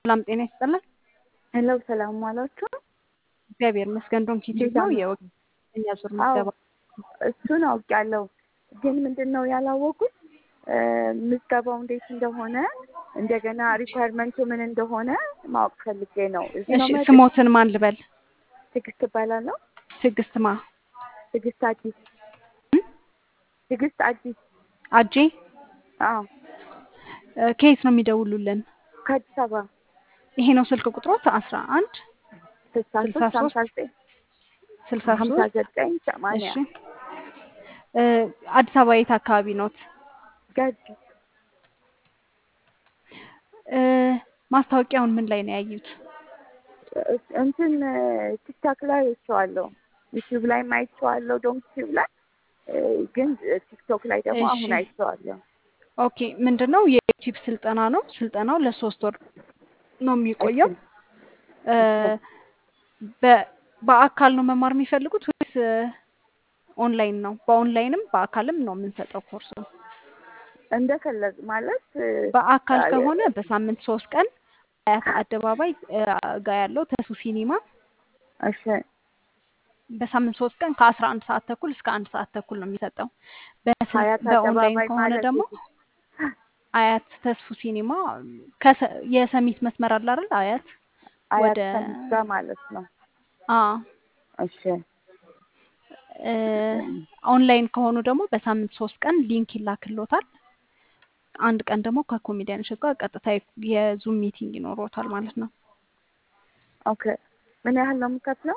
ሰላም ጤና ይስጥልን። ሄሎ ሰላም ዋላችሁ። እግዚአብሔር ይመስገን። ዶንኪ ቲዩብ ነው የወቅተኛ ዙር ምዝገባ እሱን አውቄያለሁ፣ ግን ምንድን ነው ያላወቁት ምዝገባው እንዴት እንደሆነ እንደገና ሪኳየርመንቱ ምን እንደሆነ ማወቅ ፈልጌ ነው። እዚህ ነው እሺ፣ መ- ስሞትን ማን ልበል? ትዕግስት እባላለሁ። ትዕግስት ማ ትዕግስት አዲስ ትዕግስት አዲስ። አጄ አዎ እ፣ ከየት ነው የሚደውሉልን? ከአዲስ አበባ ይሄ ነው ስልክ ቁጥሮት አስራ አንድ ስልሳ ስልሳ ሶስት ሀምሳ ሶስት ዘጠኝ ስልሳ ሀምሳ ሶስት ዘጠኝ ሰማንያ እሺ እ፣ አዲስ አበባ የት አካባቢ ኖት? ገድ እ፣ ማስታወቂያውን ምን ላይ ነው ያዩት? እንትን ቲክታክ ላይ አይቼዋለሁ፣ ዩቲዩብ ላይ አይቼዋለሁ፣ ዶንክ ቲዩብ ላይ እ፣ ግን ቲክቶክ ላይ ደግሞ እሺ። አሁን አይቼዋለሁ። ኦኬ ምንድን ነው የዩቲዩብ ስልጠና ነው። ስልጠናው ለሶስት ወር ነው የሚቆየው። እ፣ በ- በአካል ነው መማር የሚፈልጉት ወይስ እ፣ ኦንላይን ነው? በኦንላይንም በአካልም ነው የምንሰጠው ኮርሱ። እንደፈለግ ማለት እ፣ በአካል አ- ከሆነ በሳምንት ሶስት ቀን አያት አደባባይ እ፣ ጋ ያለው ተሱ ሲኒማ እሺ በሳምንት ሶስት ቀን ከአስራ አንድ ሰዓት ተኩል እስከ አንድ ሰዓት ተኩል ነው የሚሰጠው። በስል- ሀያት በኦንላይን አደባባይ ከሆነ ማለት ደግሞ የት? አያት ተስፉ ሲኒማ ከሰ- የሰሚት መስመር አለ አይደል? አያት አያት ወደ ሰሚት ጋር ማለት ነው። አ እሺ እ፣ ኦንላይን ከሆኑ ደግሞ በሳምንት ሶስት ቀን ሊንክ ይላክሎታል። አንድ ቀን ደግሞ ከኮሜዲያኖች ጋር ቀጥታ የዙም ሚቲንግ ይኖሮታል ማለት ነው። ኦኬ ምን ያህል ነው የምከፍለው?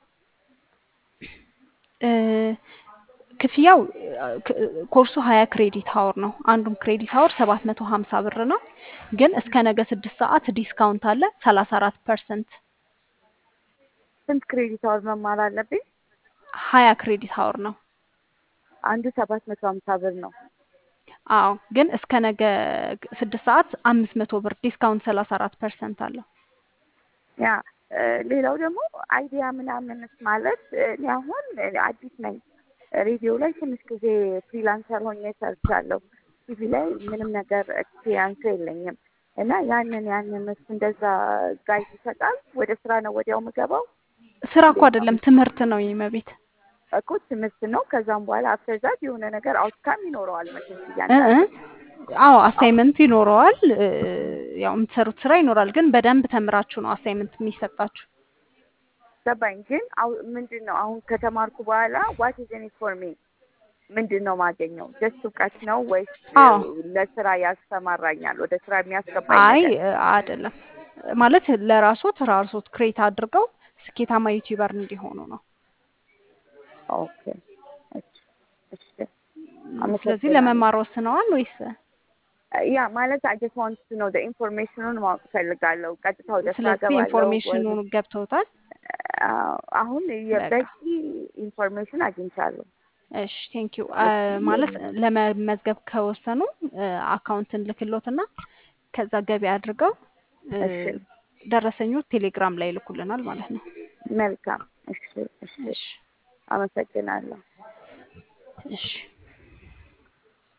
እ፣ ክፍያው እ፣ ክ- ኮርሱ ሀያ ክሬዲት ሀወር ነው። አንዱም ክሬዲት ሀወር ሰባት መቶ ሀምሳ ብር ነው። ግን እስከ ነገ ስድስት ሰዓት ዲስካውንት አለ ሰላሳ አራት ፐርሰንት ስንት ክሬዲት አወር መማር አለብኝ? ሀያ ክሬዲት ሀወር ነው። አንዱ ሰባት መቶ ሀምሳ ብር ነው። አዎ ግን እስከ ነገ ስድስት ሰዓት አምስት መቶ ብር ዲስካውንት ሰላሳ አራት ፐርሰንት አለው። ያ እ፣ ሌላው ደግሞ አይዲያ ምናምንስ ማለት እ፣ እኔ አሁን እ፣ አዲስ ነኝ። ሬዲዮ ላይ ትንሽ ጊዜ ፍሪላንሰር ሆኜ ሰርቻለሁ። ቲቪ ላይ ምንም ነገር ኤክስፒሪያንስ የለኝም እና ያንን ያንን እሱ እንደዛ ጋይድ ይሰጣል። ወደ ስራ ነው ወዲያው የምገባው ስራ እኮ እንዴት ነው? አይደለም ትምህርት ነው የመቤት እኮ ትምህርት ነው። ከዛም በኋላ አፍተር ዛት የሆነ ነገር አውትካም ይኖረዋል መቼም እ እ እያንዳንዱ አዎ አሳይመንት ይኖረዋል። እ፣ ያው የምትሰሩት ስራ ይኖራል። ግን በደንብ ተምራችሁ ነው አሳይመንት የሚሰጣችሁ። ገባኝ። ግን አሁ ምንድን ነው አሁን ከተማርኩ በኋላ ዋት ኢዝ ኢን ኢት ፎር ሚ ምንድን ነው ማገኘው? ጀስት እውቀት ነው ወይስ አዎ ለስራ ያሰማራኛል? ወደ ስራ የሚያስገባኝ አይ ነገር እ፣ አይደለም ማለት ለራሶት ራሶት ክሬት አድርገው ስኬታማ ዩቲዩበር እንዲሆኑ ነው። ኦኬ። እሺ፣ እሺ። ስለዚህ አመሰግናለሁ። ለመማር ወስነዋል ወይስ? ያ ማለት አይ ጀስት ዋንት ቱ ኖ ዘ ኢንፎርሜሽኑን ማወቅ ፈልጋለሁ። ቀጥታ ወደ ስራ ስለዚህ ገባለሁ ወይ? ኢንፎርሜሽኑን ገብተውታል። አዎ፣ አሁን በቃ የበቂ ኢንፎርሜሽን አግኝቻለሁ። እሺ ቴንክ ዩ ማለት ለመመዝገብ ከወሰኑ አካውንትን ልክሎትና ከዛ ገቢ አድርገው እ፣ እሺ፣ ደረሰኙ ቴሌግራም ላይ ይልኩልናል ማለት ነው። መልካም። እሺ፣ እሺ። እሺ አመሰግናለሁ። እሺ